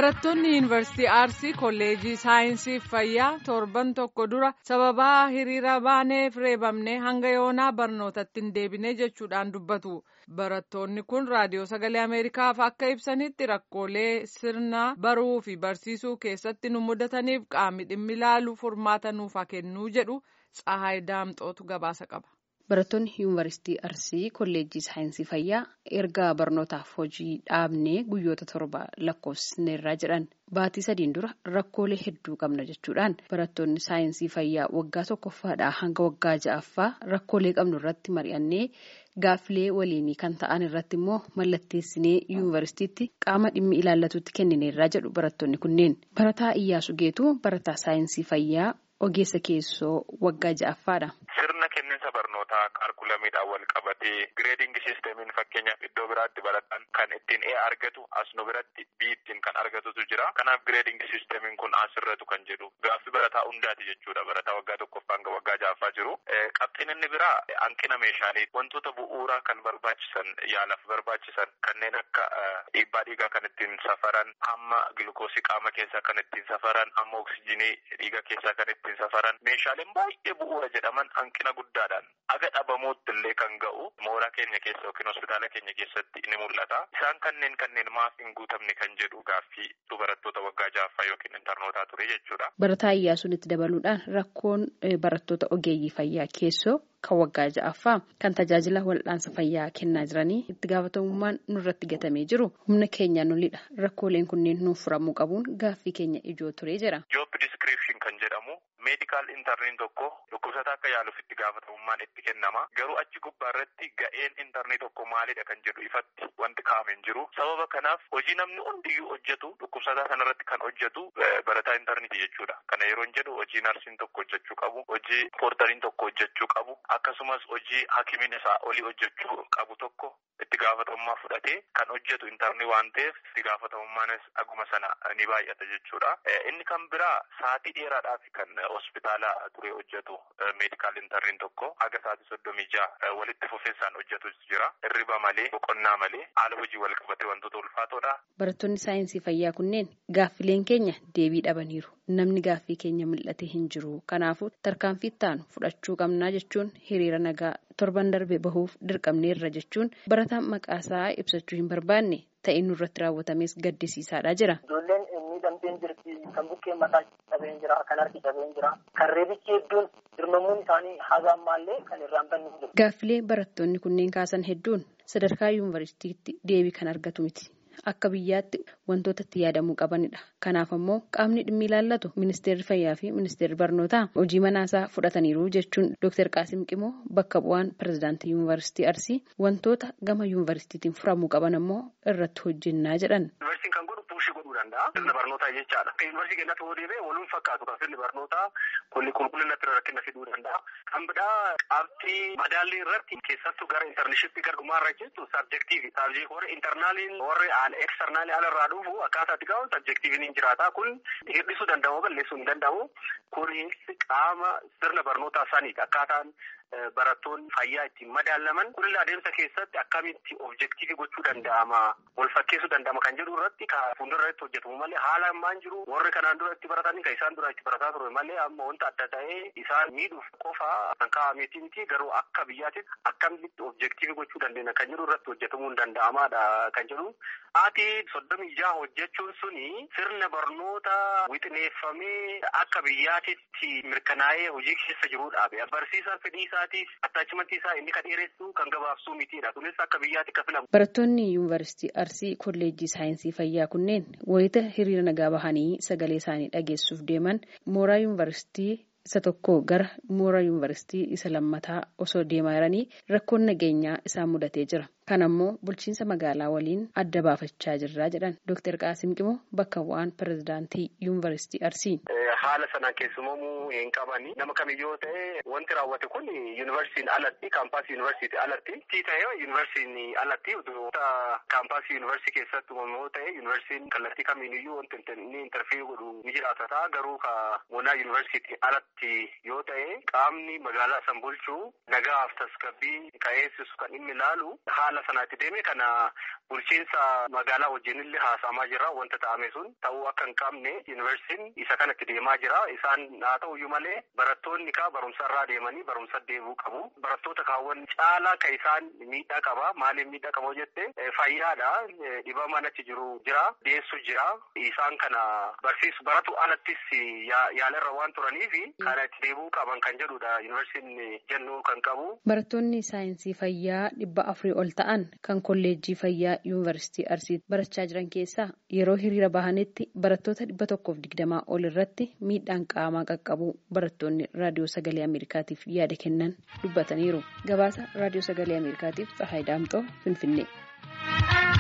Barattoonni Yuunivarsiitii Arsii Kolleejjii Saayinsii Fayyaa torban tokko dura sababaa hiriira baaneef reebamne hanga yoonaa barnootatti hin deebine jechuudhaan dubbatu. Barattoonni kun raadiyoo sagalee Ameerikaaf akka ibsanitti rakkoolee sirna baruu fi barsiisuu keessatti nu mudataniif qaamni dhimmi ilaalu furmaata nuuf haa kennuu jedhu Tsahaay Daamxootu gabaasa qaba. Barattoonni Yuunivarsiitii Arsii Kolleejjii Saayinsii Fayyaa erga barnootaaf hojii dhaabnee guyyoota torba lakkoofsineerraa jedhan baatii sadiin dura rakkoolee hedduu qabna jechuudhaan barattoonni saayinsii fayyaa waggaa tokkoffaadhaa hanga waggaa ja'affaa rakkoolee qabnu irratti mari'annee gaaffilee waliinii kan ta'an irratti immoo mallatteessinee yuunivarsiitiitti qaama dhimmi ilaallatutti kennineerraa jedhu barattoonni kunneen barataa Iyyaasu Geetuu barataa saayinsii fayyaa ogeessa keessoo waggaa ja'affaadha. Sirna kenniinsa barnootaa kaalkulamiidhaan wal qabatee gireedingi siistemiin fakkeenyaaf iddoo biraatti barataan kan ittiin ee argatu as nu biratti bii ittiin kan argatutu jira. Kanaaf gireedingi siistemiin kun asirratu kan jedhu gaaffii barataa hundaati jechuudha. Barataa waggaa tokkoffaa hanga waggaa ja'affaa jiru. Qabxiin inni biraa hanqina meeshaalee wantoota bu'uuraa kan barbaachisan yaalaaf barbaachisan kanneen akka dhiibbaa dhiigaa kan ittiin safaran hamma gilukoosii qaama keessaa kan ittiin safaran hamma oksijinii dhiiga keessaa kan ittiin safaran meeshaaleen baay'ee bu'uura jedhaman hanqina guddaadhaan aga dhabamuutti illee kan ga'u mooraa keenya keessa yookiin hospitaala keenya keessatti ni mul'ata. Isaan kanneen kanneen maaf hin guutamne kan jedhu gaaffii barattoota waggaa ja'affaa yookiin intarnootaa ture jechuudha. Barataa Iyyaasuun itti dabaluudhaan rakkoon barattoota ogeeyyii fayyaa keessoo kan waggaa ja'affaa kan tajaajila wal'aansa fayyaa kennaa jiranii itti gaafatamummaan nurratti gatamee jiru humna keenyaan olidha. Rakkooleen kunneen nuuf furamuu qabuun gaaffii keenya ijoo ture jira. Job description kan jedhamu meedikaal intarniin tokko dhukkubsataa akka yaaluuf itti gaafatamummaan itti kennama. Garuu achi gubbaa irratti ga'een intarnii tokko maalidha kan jedhu ifatti wanti kaa'ame hin jiru. Sababa kanaaf hojii namni hundiyyuu hojjetu dhukkubsataa sanarratti kan hojjetu barataa intarniiti jechuudha. Kana yeroo hin jedhu hojii narsiin tokko hojjechuu qabu, hojii poortariin tokko hojjechuu qabu, akkasumas hojii hakimiin isaa olii hojjechuu qabu tokko itti gaafatamummaa fudhatee kan hojjetu intarnii waan ta'eef itti gaafatamummaanis aguma sana ni baay'ata jechuudha. Inni kan biraa sa'aatii dheeraadhaaf kan hospitaala ture hojjetu meedikaal intarniin tokko haga sa'aatii soddomii ja'a walitti fufinsaan hojjetu jira. Hirriba malee boqonnaa malee haala hojii wal qabatee wantoota ulfaatoodha. Barattoonni saayinsii fayyaa kunneen gaaffileen keenya deebii dhabaniiru. Namni gaaffii keenya mul'ate hin jiru. Kanaafuu tarkaanfii ittaanu fudhachuu qabnaa jechuun hiriira nagaa torban darbe bahuuf dirqamneerra jechuun barataan maqaasaa ibsachuu hin barbaanne ta'ee nurratti raawwatames gaddisiisaadha jira. Ijoolleen miidhamteen jirti kan bukkeen mataa cabeen jira kan harki cabeen jira kan reebichi hedduun dirmamuun isaanii haga ammaallee kan irraan bannu jiru. Gaaffilee barattoonni kunneen kaasan hedduun sadarkaa yuunivarsiitiitti deebii kan argatu miti. Akka biyyaatti wantoota itti yaadamuu qabanidha. Kanaaf ammoo qaamni dhimmi ilaallatu ministeerri fayyaa fi ministeerri barnootaa hojii manaasaa fudhataniiru jechuun Dr. Qaasim Qimoo bakka bu'aan pirezidaantii yuunivarsiitii Arsii wantoota gama yuunivarsiitiitiin furamuu qaban ammoo irratti hojjennaa jedhan. Yuunivarsiitiin kan godhu puushii godhuu danda'a. Sirna barnootaa jechaadha. Kan yuunivarsiitii keenyatti yoo deebi'e waluun fakkaatu kan sirni barnootaa kunni qulqullinatti rakkina fiduu danda'a. Kan biraa qabxii madaallii irratti keessattuu gara intarneeshippii gara dhumaarra jettu sabjektiivi. Sabjektii warri intarnaaliin warri eksternaalii alarraa dhufu akkaataa itti ga'u sabjektiiviin hin jiraata. Kun hir'isuu danda'u balleessuu hin danda'u. Kunis qaama sirna barnootaa saniidha. Akkaataan barattoonni fayyaa ittiin madaalaman kunillee adeemsa keessatti akkamitti objektiivii gochuu danda'ama wal fakkeessuu danda'ama kan jedhu irratti kan fuuldura irratti hojjetamu malee haala ammaan jiru warri kanaan dura itti baratanii kan isaan dura itti barataa ture malee amma wanta adda ta'ee isaan miidhuuf qofa kan kaa'ameeti miti garuu akka biyyaatti akkamitti objektiivii gochuu dandeenya kan jedhu irratti hojjetamuu hin danda'amaadha kan jedhu ati soddomii jaha hojjechuun suni sirna barnoota wixineeffamee akka biyyaatitti mirkanaa'ee hojii keessa jiruudha barsiisaan fedhii isaatiif attaachimantii isaa inni kan dheeressu kan gabaabsuu mitiidha kunis akka biyyaatti akka filamu. Barattoonni yuunivarsiitii Arsii kolleejjii saayinsii fayyaa kunneen wayita hiriira nagaa bahanii sagalee isaanii dhageessuuf deeman mooraa yuunivarsiitii isa tokko gara mooraa yuunivarsiitii isa lammataa osoo deemaa jiranii rakkoon nageenyaa isaan mudatee jira. Kan ammoo bulchiinsa magaalaa waliin adda baafachaa jirra jedhan Dr. Qaasim Qimoo bakka bu'aan pirezidaantii yuunivarsiitii Arsii. haala sanaan keessumamuu hin qabani. Nama kamiyyoo ta'e wanti raawwate kun yuunivarsiitiin alatti kaampaasii yuunivarsiitii alatti tii ta'e yuunivarsiitiin alatti kaampaasii yuunivarsiitii keessatti yoo ta'e yuunivarsiitiin kallattii kamiiniyyuu wanti inni intarfiyuu godhu ni jiraata ta'a garuu ka monaa yuunivarsiitii alatti yoo ta'e qaamni magaalaa san bulchuu nagaaf tasgabbii ka'eessisu kan inni ilaalu haala sanaatti deeme kana bulchiinsa magaalaa wajjinillee haasa'amaa jira wanta ta'ame sun ta'uu akka hin qabne yuunivarsiitiin isa kanatti deemaa jira isaan haa ta'uyyuu malee barattoonni kaa barumsa irraa deemanii barumsa deebi'uu qabu barattoota kaawwan caalaa ka isaan miidhaa qaba maaliif miidhaa qabu jette fayyaadha dhibamaan achi jiru jira deessu jira isaan kana barsiisu baratu alattis yaalarra waan turaniif kana itti deebi'uu qaban kan jedhudha yuunivarsiitiin jennuu kan qabu. Barattoonni saayinsii fayyaa dhibba afurii ol ta'an kan kolleejjii fayyaa yuunivarsiitii Arsiitti barachaa jiran keessaa yeroo hiriira bahanitti barattoota dhibba tokkoof digdamaa ol irratti miidhaan qaamaa qaqqabu barattoonni raadiyoo sagalee Ameerikaatiif yaada kennan dubbataniiru. Gabaasa raadiyoo sagalee Ameerikaatiif Tsahaay Daamxoo Finfinnee.